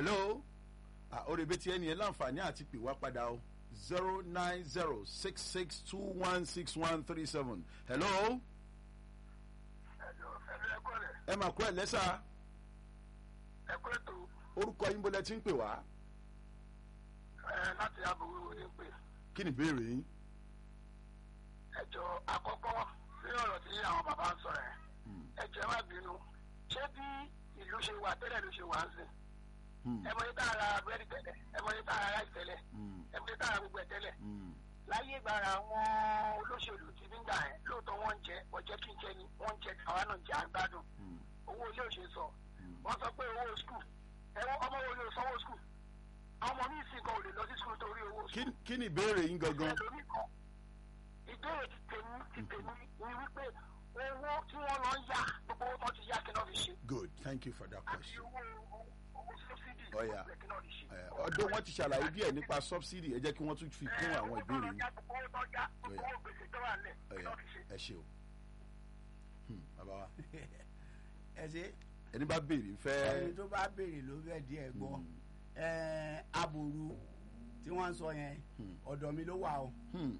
hello oríbi tí ẹni yẹn láǹfààní àti pè wá padà o zero nine zero six six two one six one three seven hello ẹ máa kú ẹ lẹ́sà ẹ kú ètò orúkọ yín bọ́lẹ̀ tí ń pè wá ẹ láti àbúrò ní pè kí ni ìbéèrè yín. ẹjọ àkọ́kọ́ sí ọ̀rọ̀ tí àwọn bàbá ń sọ ẹ ẹjọ ẹ má bínú ṣé bí ìlú ṣe wà tẹ́lẹ̀ ló ṣe wà ń sìn ẹ mọ ní tààrà búrẹ́dì tẹ́lẹ̀ ẹ mọ ní tààrà ráìsì tẹ́lẹ̀ ẹ mọ ní tààrà gbogbo ẹ̀ tẹ́lẹ̀ láyé ìgbàra àwọn olóṣèlú ti nígbà yẹn lóòótọ́ wọ́n ń jẹ ọ̀jẹ́ kí n jẹ ni wọ́n ń jẹ àwa náà jẹ àgbádùn owó ilé òṣè sọ wọ́n sọ pé owó skul ẹ̀wọ́n ọmọ wo ló sanwó skul àwọn ọmọ mi sì kan ò lè lọ sí skul torí owó skul. Kí- kí ni ìbéèrè yín gangan. ẹlòmíì kan ìbéèrè ti tèmi ti tèmi ni wípé owó tí wọ́n lọ ń yá gbogbo owó tó ti yá kí náà fi ṣe good thank you for that àti question. owó owó sọ́sídì Oh, yeah. kí náà fi ṣe. Ẹ, ọdún wọn ti ṣàlàyé díẹ̀ nípa subsidy ẹ jẹ́ kí wọ́n tún fi kún àwọn ìbéèrè yín. gbogbo owó tó já gbogbo Oh, yeah. owó gbèsè tó wà lẹ̀ Ó kí yá, náà fi ṣe. ẹ ṣe o Hmm, bàbá wa ẹ ṣe ẹni bá béèrè ẹni fẹ́ tó bá béèrè ló fẹ́ díẹ̀ gbọ́ ẹ aboru tí wọ́n ń sọ yẹn ọ̀dọ̀ mi ló wà o Hmm,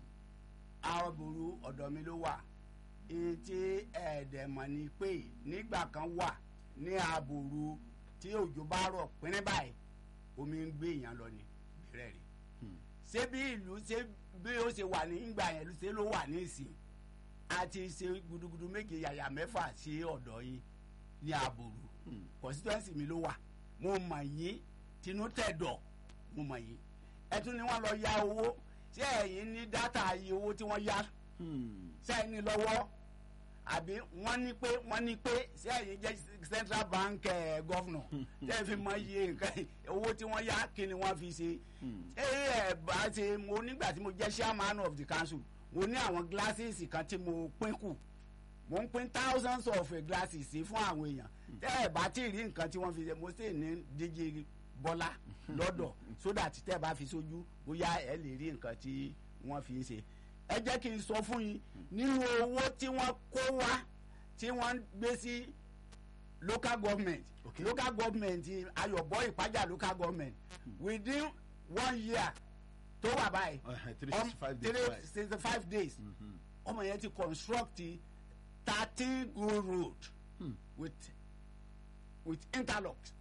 aboru ọ̀dọ̀ mi ló wà èyí tí ẹ̀ẹ́dẹ̀mọ̀ ni pé nígbà kan wà ní aboru tí òjò bá rọ̀ pínrín báyìí omi ń gbé èèyàn lọ ní bẹ̀rẹ̀ rí ṣé bí ìlú ṣé bí ó ṣe wà nígbà yẹn ṣé ló wà ní ìsìn àti ṣe gudugudu méje yàyà mẹ́fà sí ọ̀dọ̀ yín ní aboru constituency mi ló wà mo mọ̀ yín tinú tẹ̀dọ̀ mo mọ̀ yín ẹ tún ni wọ́n lọ ya owó ṣé ẹ̀yin ní dátà iye owó tí wọ́n yá hmm, ṣé ẹ̀yin ní lọ́wọ́ àbí wọ́n ní pé wọ́n ní pé ṣé ẹ̀yin jẹ́ central bank eh, governor ṣé ẹ fi mọ iye nǹkan owó tí wọ́n yá kí ni wọ́n fi ṣe ṣé ẹ bá ṣe mo nígbà tí mo jẹ́ chairman of the council mo ní àwọn glasses kan tí mo pín kù mo ń pín thousands of eh, glasses sí fún àwọn èèyàn tẹ́ ẹ bá tí ì rí nǹkan tí wọ́n fi ṣe mo sì ní díje bọ́lá lọ́dọ̀ so that tẹ́ ẹ bá fi sójú bóyá ẹ lè rí nǹkan tí wọ́n fi ń ṣe ẹ jẹ́ kí n sọ fún yín nínú owó tí wọ́n kó wá tí wọ́n ń gbé sí local government Okay. local government ayọ̀bọ ìpájà local government within one year tó wà báyìí Uh-huh, three um, sixty five days, three right. sixty five days ọmọ yẹn ti construct thirteen good road with with interlocks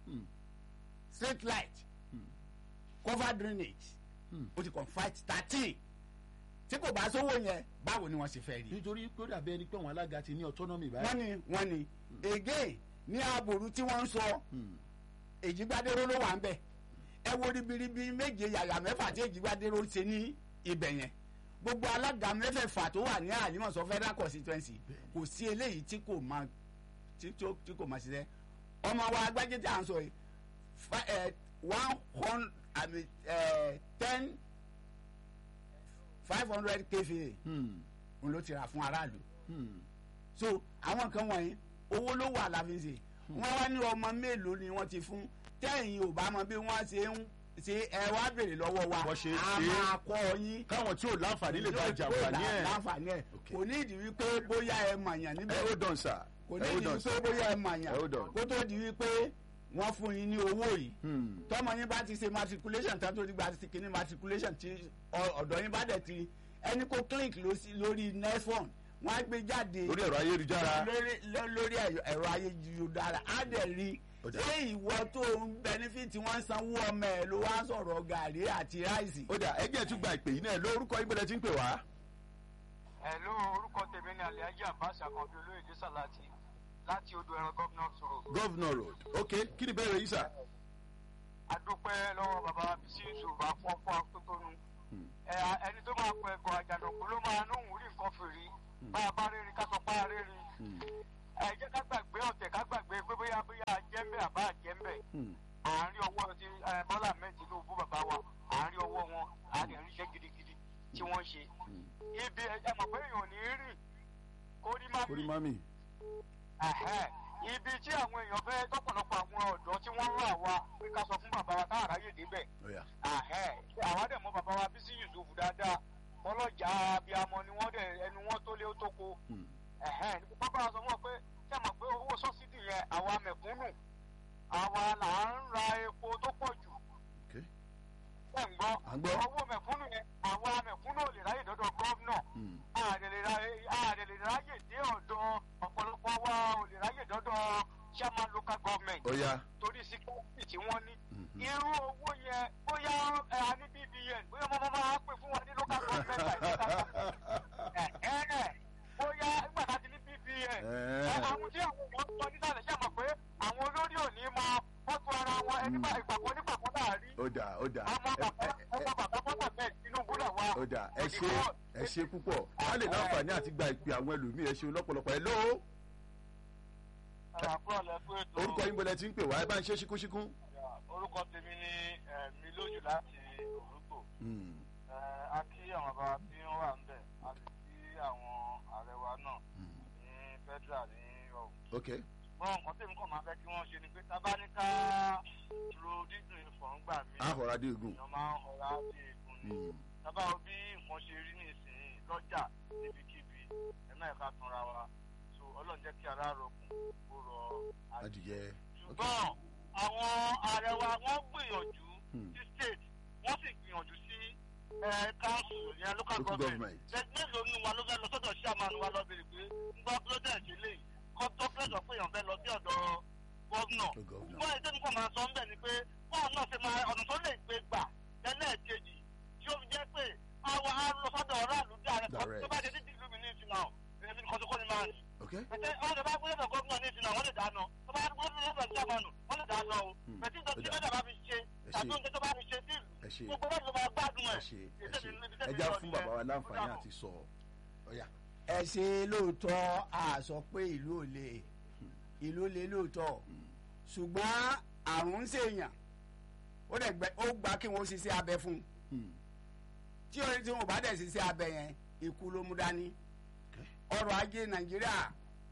street light cover drainage o ti confide thirteen tí kò bá sówó yẹn báwo ni wọ́n ṣe fẹ́ rí nítorí pé ó dàbí ẹni pé àwọn alága ti ní autonomy báyìí. wọ́n ní wọ́n ní again ní àbòrú tí wọ́n ń sọ èjìgbádéró ló wà ń bẹ̀ ẹ wo ribiribi méje yàyà mẹ́fà tí èjìgbádéró ṣe ní ibẹ̀ yẹn gbogbo alága mẹ́fẹ̀ẹ̀fà tó wà ní àlímọ̀sọ federal constituency kò sí eléyìí tí kò máa tí tó- tí kò máa ṣiṣẹ́ ọmọ wa agbájé tí à ń sọ yìí fa- ẹ, one hundred àmì ẹ, ten five hundred kva Hmm, n ló ti rà fún aráàlú hmm, so àwọn kan wọ̀nyí owó ló wà láfi ṣe wọ́n wá ní ọmọ mélòó ni wọ́n ti fún tẹ́yìn ò bá mọ bí wọ́n ṣe ń ṣe ẹ wá béèrè lọ́wọ́ wa Bọ́ ṣe ń a ṣe é. máa kọ́ yín káwọn tí ò láǹfààní lè bá Yóò jàǹfààní là- ẹ̀. láǹfààní ẹ̀ Okay. kò ní ìdí wípé bóyá ẹ mọ̀yàn ẹ níbẹ̀ ó dàn sà kò ní ẹ ó ìdí dàn wípé sà. bóyá ẹ mọ̀yàn Hold on. kó tó di wípé wọ́n fún yín ní owó yìí Hmm, tọmọ yín bá ti ṣe matriculation tán tó ti gba ti kíní matriculation tí ọ- ọ̀dọ̀ yín bá dẹ̀ ti ẹni kó click ló sí- lórí nefon wọ́n á gbé jáde lórí ẹ̀rọ ayélujára. lórí ló- lórí ẹ̀yọ- ẹ̀rọ ayélujára á dẹ̀ rí Ó dà. ṣé ìwọ tó ń benefit wọn sanwó ọmọ ẹ̀ ló wá sọ̀rọ̀ gàrí àti ráìsì. ó dà ẹgbẹ́ tún gba ìpè yìí náà lórúkọ ìbẹ̀rẹ̀ tí ń pè wá. Hello, orúkọ tèmi ni Alhaji Abbas Akànbí olóyèdè Sàláàtì láti odò ẹran gómìnà sọ̀rọ̀. governor road ok kí ni bẹ́ẹ̀ rẹ̀ yìí sà. adúpẹ́ lọ́wọ́ bàbá bísí ìṣòro àfọ́fọ́ atótónu. Ẹ, ẹni tó máa pẹ ẹ̀gọ́ àjànàkú ló máa nóhùn rí nǹkan fèrè bá a bá rẹ́rìn ká sọ pé a rẹ́rìn. ẹ jẹ́ ká gbàgbé ọ̀tẹ̀ ká gbàgbé pé bóyá bóyá jẹ́ńbẹ̀ àbá jẹ́ńbẹ̀. àárín ọwọ́ ti ẹ, Bọ́lá Ahmed Tinubu bàbá wa àárín ọwọ́ wọn àárín ìrìnsẹ̀ gidigidi tí wọ́n ṣe. ibi ẹ ẹ mọ̀ pé èèyàn ò ní rìn kó rí má orí mami. Ẹ̀hẹ́, ibi tí àwọn èèyàn fẹ́ tọ́pọ̀lọpọ̀ àwọn ọ̀dọ́ tí wọ́n rà wá pé ká sọ fún bàbá wa táwọn aráyè débẹ̀. ó yá. Ẹ̀hẹ́, àwa dẹ̀ mọ bàbá wa Bísí Yusuf dáadáa ọlọ́jà abiyamọ ni wọ́n dẹ̀ ẹnu wọn tó lé ó tó ko. Hmm. Ẹ̀hẹ́, ní pápá wa sọ fún ọ pé ṣé mọ̀ pé owó sọ́sídì yẹn àwa mẹ̀kúnnù àwa là ń ra epo tó pọ̀ jù À ń gbọ́. owó mẹ̀kúnnù yẹn àwa mẹ̀kúnnù ò lè ráyè dọ́dọ̀ gọ́vnọ̀ Hmm. ààrẹ lè ráyè ààrẹ lè ráyè dé ọ̀dọ̀ ọ̀pọ̀lọpọ̀ wa ò lè ráyè dọ́dọ̀ chairman local government ó yá torí security tí wọ́n ní Mhm. irú owó yẹn bóyá ẹ a ní bbn bóyá ọmọ máa pè fún wa ní local government by local government ẹ ẹ bóyá nígbà tá a ti ní bbn ẹ Ẹ. àwọn tí àwọn èèyàn ń sọ nísàlẹ̀ ṣe mọ̀ pé àwọn olórí ò ní máa fọ́tò ara wọn ẹni bá ìpàkọ́ nípàkọ́ náà rí ó dà ó dà ọmọ Ẹ- bàbá ẹ- ẹ- ọmọ bàbá bọ́tà bẹ́ẹ̀ tinubu náà wà. ó dà ẹ ṣe ẹ ṣe púpọ̀ wọ́n lè láǹfààní àti gba ìpè àwọn ẹlòmíì ẹ ṣe lọ́pọ̀lọpọ̀ ẹ lóo àràkúrò lẹ́kọ́ ètò orúkọ yín bọ́lẹ̀ tí ń pè wá ẹ bá ń ṣe ṣíkúṣíkún. orúkọ tèmi ní mi lójú láti òrùgbò Hmm. a kí àwọn bàbá tí wọ́n wà ń bẹ̀ a sì kí àwọn ààrẹ wa náà Hmm. ní federal ní ọ̀hún. ok ṣùgbọ́n nǹkan tèmi kàn máa fẹ́ kí wọ́n ṣe ni pé tábà ní ká ro dídùn ìfọ̀n gbà mí ahọ́ra dé egun. èèyàn máa ń ọ̀rá bí egun ni Hmm. tábà wo bí nǹkan ṣe rí nísìnyí lọ́jà níbikíbi ẹ̀mẹ́ ẹ̀ka tanra wa so ọlọ́run jẹ́ kí ara rọkùn kó rọ adìyẹ ok ṣùgbọ́n àwọn ààrẹ wa wọ́n gbìyànjú Hmm. sí state wọ́n sì gbìyànjú sí council yẹn local Local government government. mélòó nu wa ló fẹ́ lọ sọ́dọ̀ chairman wa lọ́bẹ̀rẹ̀ pé ńgbọ́ president lè kọ́ president pé èèyàn fẹ́ lọ sí ọ̀dọ̀ gómìnà Tó gọ́vnà. ṣùgbọ́n ètò nǹkan máa sọ ń bẹ̀ ni pé báwọn náà ṣe máa ọ̀nà tó lè gbé gbà lẹ́lẹ́ẹ̀kejì tí ó fi jẹ́ pé àwọn arúgbó sọ́dọ̀ ọ̀ráàlú dáa Direct. tó bá ṣe ní ìlú mi ní ìsìn náà èmi nìkan tó kọ́ ni máa ń ok pẹtẹ ọ̀rọ̀ tó bá gbé lọ́dọ̀ gómìnà ní ìsinmi àwọn lè dáná tó bá gbé lọ́dọ̀ jámánù wọ́n lè dáná o Hmm. pẹtí tó tí Ó dà. lọ́dọ̀ bá fi ṣe Ẹ tàbí ṣé. oúnjẹ tó bá fi ṣe sí ẹ ṣe ìlú gbogbo lọ́dọ̀ máa gbádùn ẹ ẹ̀. ṣe ẹ ṣe ẹ já fún bàbá wa láǹfààní àti sọ ọ̀yà. ẹ ṣe lóòótọ́ a sọ pé ìlú ò lè ìlú lè lóòótọ́ ṣùgbọ́n àrùn ń ṣèyàn ó dẹ̀ gbẹ ó gba kí wọ́n ṣiṣẹ́ abẹ fún un Hmm. tí orin tí wọn ò bá dẹ̀ ṣiṣẹ́ abẹ yẹn ikú ló mú dání ọrọ̀ ajé nàìjíríà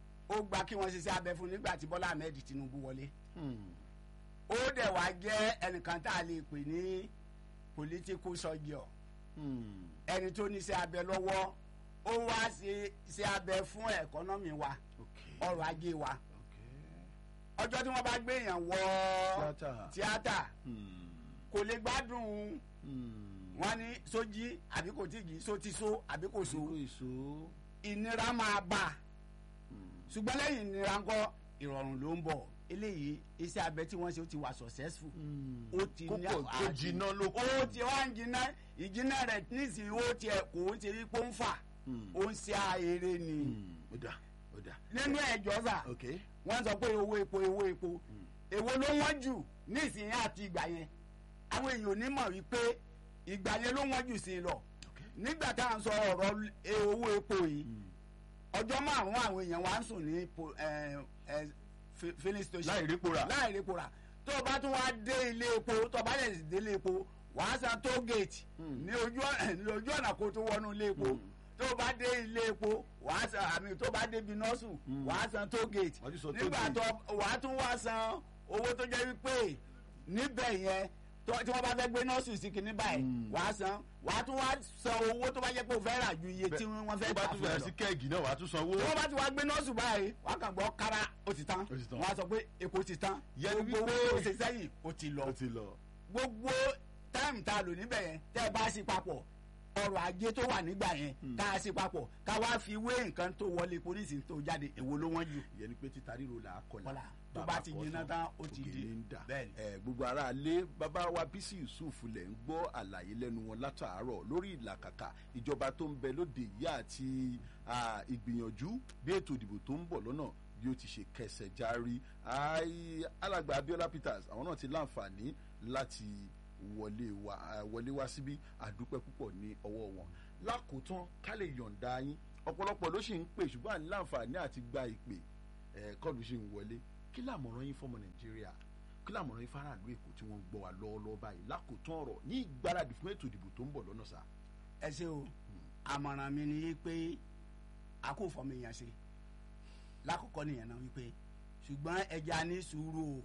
ó gba kí wọ́n ṣiṣẹ́ abẹ fún un nígbà tí bọ́lá ahmed tinubu wọlé Hmm. ó dẹ̀ wá jẹ́ ẹnìkan tá a lè pè ní political surgeon Hmm. ẹni tó níṣẹ́ abẹ lọ́wọ́ ó wá ṣe ṣe abẹ fún ẹ̀kọ́nọ́mì wa ok ọrọ̀ ajé wa ok ọjọ́ tí wọ́n bá gbé èèyàn wọ Tíátà. tíátà Hmm. kò lè gbádùn Hmm. wọn ní sójí àbí kò tíì só ti só àbí kò so Àsìkò èso. ìnira máa bá a Hmm. ṣùgbọ́n lẹ́yìn ìnira ńkọ́ ìrọ̀rùn ló ń bọ̀ eléyìí iṣẹ́ abẹ tí wọ́n ṣe ó ti wà successful Hmm. ó ti ní kókò tó àṣẹ- jiná ló kù. ó ti wá ń jiná ìjiná rẹ̀ nísìnyí ó tiẹ̀ kò ń ṣe wípé ó ń fà Hmm. ó ń ṣe àìrè ni Hmm. ó dà ó dà. nínú ẹ̀jọ́ sà ok wọ́n sọ pé owó epo owó epo èwo ló wọ́n jù nísìnyí àti ìgbà yẹn àwọn èèyàn ò ní mọ̀ wípé ìgbà yẹn ló wọ́n jù sí i lọ ok. nígbà tá à ń sọ ọ̀rọ̀ e- owó epo yìí Hmm. ọjọ́ márùn-ún àwọn èèyàn wa ń sùn ní po- ẹ, ẹ, fi- filling station láì répo rà. láì rí epo rà tó o bá tún wá dé ilé epo tó o bá lè dé ilé epo wàá san toll gate Hmm. ní ojú ọ̀nà ní ojú ọ̀nà kó tó wọnú ilé epo Hmm. tó o bá dé ilé epo wàá san àmì tó o bá débi nọ́ọ̀sù Hmm. wàá san toll gate Wàá tún san toll nígbà gate. tó wàá tún wá san owó tó jẹ́ wípé níbẹ̀ yẹn tó- tí wọ́n bá fẹ́ gbé nọ́ọ̀sù sí kinní báyìí Hmm. wàá san wàá tún wá san owó tó bá jẹ́ pé o fẹ́ rà ju iye tí wọ́n fẹ́ tó bá tà tún fún ẹ bẹ̀rẹ̀ lọ sí kẹ́ẹ̀gì náà wàá tún sanwó. tí wọ́n bá ti wá gbé nọ́ọ̀sù báyìí wọ́n kàn gbọ́ kára ó ti tán Ó ti tán. wọ́n á sọ pé epo ti tán Yẹni gbogbo wípé- owó tó ṣe sẹ́yìn ó ti lọ ó ti lọ. gbogbo táìmù tá a lò níbẹ̀ yẹn tẹ́ ẹ bá sí papọ̀ ọrọ̀ ajé tó wà nígbà yẹn ká a sí papọ̀ ká wá fi wé nǹkan tó wọlé polisi tó jáde èwo ló wọ́n jù ìyẹn ni pé títa ríro là á kọlà Kọlà. tó Bàbá bá ti kọ jiná tán, tán, ó ti ògèlè di. ń dà. Bẹ́ẹ̀ni. ẹ gbogbo ara lé bàbá wa bísí yusuf lẹ̀ ń gbọ́ àlàyé lẹ́nu wọn látàárọ̀ lórí ìlàkàkà ìjọba tó ń bẹ lóde yìí àti ah, ìgbìyànjú bí ètò ìdìbò tó ń bọ̀ lọ́nà bí ó ti ṣe kẹsẹ̀ járí Ai, alàgbà abiola peters àwọn náà ti láǹfààní láti wọlé wa ah, wọlé wá síbí àdúpẹ́ púpọ̀ ní ọwọ́ wọn lákòótán ká lè yọ̀ǹda yín ọ̀pọ̀lọpọ̀ ló sì ń pè ṣùgbọ́n àní láǹfààní àti gba ìpè ẹ̀ kọ́ọ̀lù sì ń wọlé kí làmọ̀ràn yín fọmọ nàìjíríà kí làmọ̀ràn yín faraàlú èkó tí wọ́n ń gbọ́ wa lọ́wọ́lọ́wọ́ báyìí lákòótán ọ̀rọ̀ ní ìgbáradì fún ètò ìdìbò tó ń bọ̀ lọ́nà sá. ẹ ṣe o àmọ̀ràn mi ni pé a kò fọmọ èèyàn ṣe lákòókò nìyẹn náà wípé ṣùgbọ́n ẹja ní sùúrù o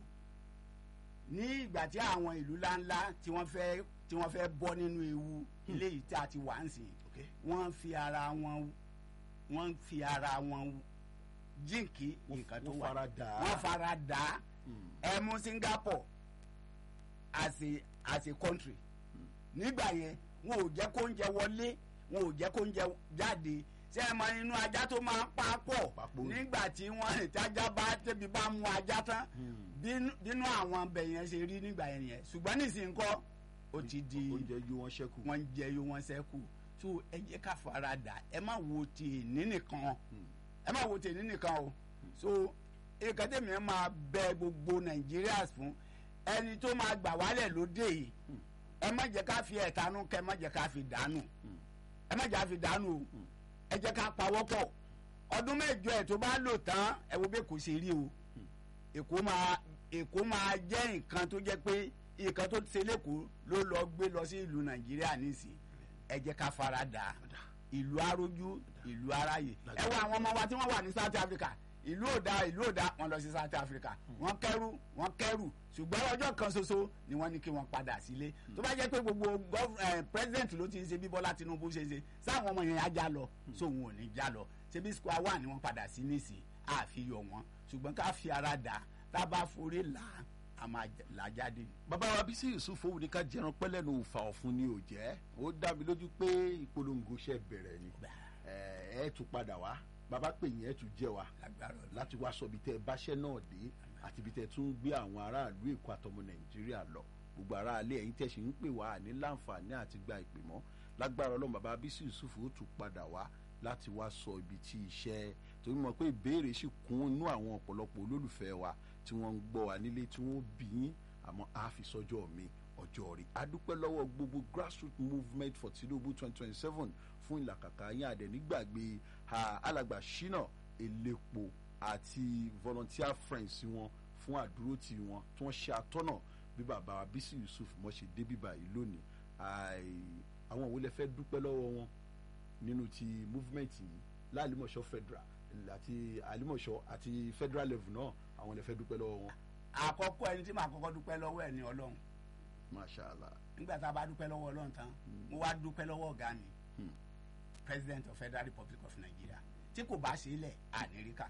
ní ìgbà tí àwọn ìlú ńláńlá tí wọ́n fẹ́ tí wọ́n fẹ́ bọ́ nínú ewu eléyìí tí a ti wà ń sìn Okay. wọ́n fi ara wọn wọ́n fi ara wọn jíǹkì nǹkan tó wọ́n wà fara dà á. wọ́n fara dà á ẹ mú Singapore as a as a country nígbà yẹn wọn ò jẹ́ kó oúnjẹ wọlé wọn ò jẹ́ kó oúnjẹ jáde ṣé ẹ mọ inú ajá tó máa ń pa pọ̀ Papò. nígbà tí wọ́n rìn tájá bá tẹ́bi bá mú ajá tán bínú- bínú àwọn ọbẹ̀ yẹn ṣe rí nígbà yẹn yẹn ṣùgbọ́n nísìnyí kọ́ ó ti di oúnjẹ yóò wọn ṣẹ́kù. wọ́n ń jẹ yó wọ́n sẹ́kù tó ẹ jẹ́ ká fara dà ẹ má wo ti èní nìkan ẹ má wo ti èní nìkan o so nǹkan tẹ̀mí ẹ máa bẹ gbogbo nàìjíríà fún ẹni tó máa gbà wálẹ̀ lóde yìí ẹ má jẹ́ ká fi ẹ̀tanú kẹ́ ẹ má jẹ́ ká fi dànù ẹ má jẹ́ ká fi dànù o ẹ jẹ́ ká pawọ́pọ̀ ọdún mẹ́jọ ẹ̀ tó bá lò tán ẹ wo bẹ́ẹ̀ kò ṣe rí o èkó máa èkó máa jẹ́ nǹkan tó jẹ́ pé nǹkan tó ṣe lẹ́kọ̀ọ́ ló lọ gbé lọ sí ìlú nàìjíríà nísìnyí ẹ jẹ́ ká fara dà ìlú arójú ìlú aráyè ẹ wo àwọn ọmọ wa tí wọ́n wà ní south africa ìlú òda ìlú òda wọ́n lọ sí south africa wọ́n kẹ́rù wọ́n kẹ́rù ṣùgbọ́n ọjọ́ kan ṣoṣo ni wọ́n ní kí wọ́n padà sílé tó bá jẹ́ pé gbogbo gov- eh, president ló ti ń ṣe bí bọ́lá tinubu ṣe ṣe sáwọn ọmọ yẹn á já lọ sóhun ò ní já lọ ṣebí square one ni wọ́n padà sí nísìnyí àfihàn wọn ṣùgbọ́n ká fi ara dà tá a bá forí là á a máa j- là á jáde. bàbá wa bísí yusuf owó ní ká jẹran pẹ́lẹ́nu òfà ọ̀fun ni ò jẹ́ ó dá mi lójú pé ìpolongo ṣe bẹ̀rẹ̀ ni ẹ ẹ tún padà wá bàbá pè yín ẹ tún jẹ wa lágbára Ọlọ́run. láti wá sọ ibi tẹ ẹ báṣẹ náà dé àti ibi tẹ tún gbé àwọn aráàlú èkó àtọmọ nàìjíríà lọ gbogbo aráàlú ẹ̀yin tẹsí ń pè wá ní láǹfààní àti gba ìpè mọ́ lágbára Ọlọ́run bàbá bísí yusuf ó tún padà wá láti wá sọ ibi tí iṣẹ́ torí mọ̀ pé ìbéèrè sì kún inú àwọn ọ̀pọ̀lọpọ̀ olólùfẹ́ wa tí wọ́n ń gbọ́ wa nílé tí wọ́n bí yín àmọ́ a fi sọ́jọ́ mi ọjọ́ rí adúpẹ́ lọ́wọ́ gbogbo grassroots movement for tinubu twenty twenty seven fún ìlàkàkà yín àdẹ̀ nígbàgbé ah, alàgbà ṣínà elépo àti volunteer friends wọn fún àdúrótì wọn tí wọ́n ṣe àtọ́nà bí bàbá wa bísí yusuf mọ̀ ṣe dé bíbá yìí lónìí Ai, àwọn òun lè fẹ́ dúpẹ́ lọ́wọ́ wọn nínú ti movement yìí láàlímọ̀ṣọ́ federal àti àlímọ̀ṣọ́ àti federal level náà àwọn lè fẹ́ dúpẹ́ lọ́wọ́ wọn àkọ́kọ́ ẹni tí màá kọ́kọ́ dúpẹ́ lọ́wọ́ ẹ̀ ní ọlọ́run mashallah nígbà tá a bá dúpẹ́ lọ́wọ́ ọlọ́run tán mo wá dúpẹ́ lọ́wọ́ ọ̀gá mi president of federal republic of nigeria tí kò bá ṣe é lẹ̀ àníríkà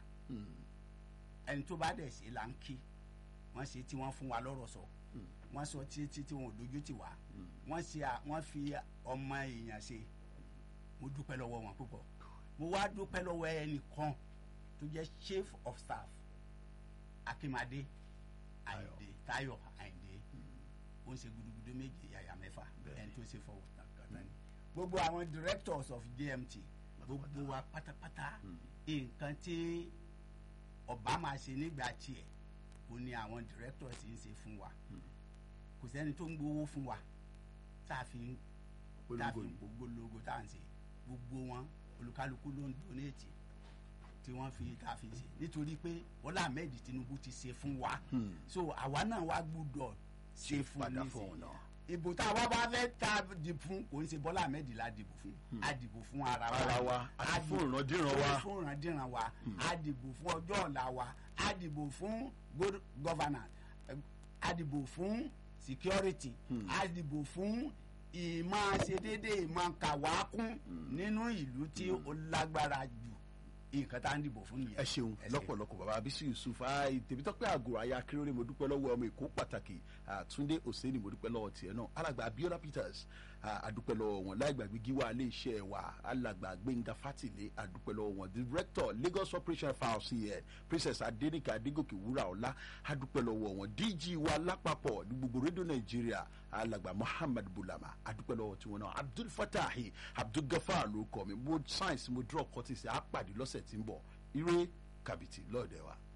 ẹni tó bá dẹ̀ ṣe là ń kí wọ́n ṣe tí wọ́n fún wa lọ́rọ̀ sọ wọ́n sọ títí tí wọn ò dojú tì wá wọ́n ṣe à- wọ́n fi ọmọ èèyàn ṣe mo dúpẹ́ lọ́wọ́ wọn púpọ̀ mo wá dúpẹ́ lọ́wọ́ ẹnìkan tó jẹ́ chief of staff akínmadé àyìndé táyọ̀ àyìndé ó ń ṣe gudugudu méje yàyà mẹ́fà ẹni tó ṣe fọwọ́ kàtà ni gbogbo àwọn directors of gmt gbogbo wa pátápátá nǹkan tí ọba máa ṣe nígbà tiẹ̀ ó ní àwọn directors ń ṣe fún wa kò sẹ́ni tó ń gbowó fún wa tá a fi ń tá a fi Polongo ń ni. gbogbo logo tá à ń ṣe gbogbo wọn olùkálukú ló ń donate tí wọ́n fi tá a fi ṣe nítorí pé Bọ́lá Ahmed Tinubu ti ṣe fún wa so àwa náà wá gbúdọ̀ ṣe fún padà nísìnyí. fún ọ̀nà. ìbò tá a wá bá fẹ́ ta dìbò fún kò ń ṣe Bọ́lá Ahmed la dìbò fún a dìbò fún ara wa Ara wa, àti A fún dìbò- ìrandíran wa. fún ìrandíran wa a dìbò fún ọjọ́ ọ̀la wa a dìbò fún good governance eh, a dìbò fún security a dìbò fún ìmọ̀ àṣedédé ìmọ̀ kàwákún nínú ìlú tí ó lágbára jù nǹkan tá à ń dìbò fún nìyẹn. ẹ ṣeun lọ́pọ̀lọpọ̀ bàbá abisi yusuf ayi tèmítọ́pẹ́ àgùrọ̀ ayé akérèrè mo dúpẹ́ lọ́wọ́ ọmọ èkó pàtàkì àtúndé òsèlè mo dúpẹ́ lọ́wọ́ tiẹ̀ náà alàgbà abiola peters ah, àdúpẹ́ lọ́wọ́ wọn láìgbàgbé gíwá ilé iṣẹ́ wa alàgbà gbẹ̀ngà fátìlé àdúpẹ́ lọ́wọ́ wọn director lagos operation files cn princess adenike adégòkè wúrà ọlá àdúpẹ́ lọ́wọ́ wọn dg wa lápapọ̀ ní gbogbo rédíò nàìjíríà alàgbà muhammad bulama àdúpẹ́ lọ́wọ́ tiwọn náà abdul fatahi abdul gafar ló kọ́ mi mo science mo draw cortis àpàdé lọ́sẹ̀ tí ń bọ̀ ire kàbìtì lọ́ọ̀dẹ̀ wa.